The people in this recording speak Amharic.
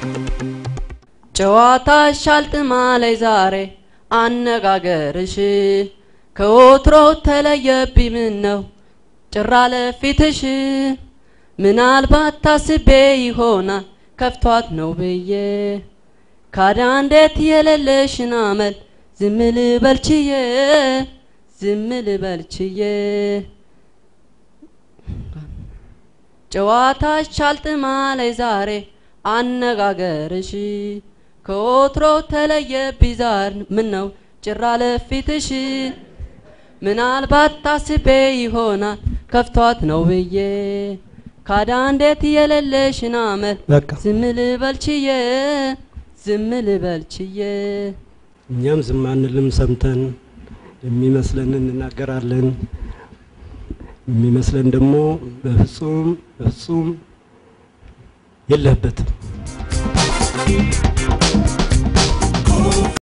ጨዋታሽ አልጥማለይ ዛሬ አነጋገርሽ ከወትሮ ተለየብኝ ምን ነው ጭራ ለፊትሽ ምናልባት ታስቤ ይሆናል ከፍቷት ነው ብዬ ካዳ እንዴት የሌለሽን አመል ዝም ልበልችዬ ዝም ልበልችዬ ጨዋታሽ አልጥማለይ ዛሬ አነጋገርሽ ከወትሮ ተለየብኝ ዛር ምን ነው ጭራ ለፊትሽ ምናልባት ታስቤ ይሆናል ከፍቷት ነው ብዬ ካዳ እንዴት የሌለሽን አመል በቃ ዝም ልበልችዬ ዝም ልበልችዬ እኛም ዝም አንልም፣ ሰምተን የሚመስለን እንናገራለን። የሚመስለን ደግሞ በፍጹም በፍጹም የለህበትም።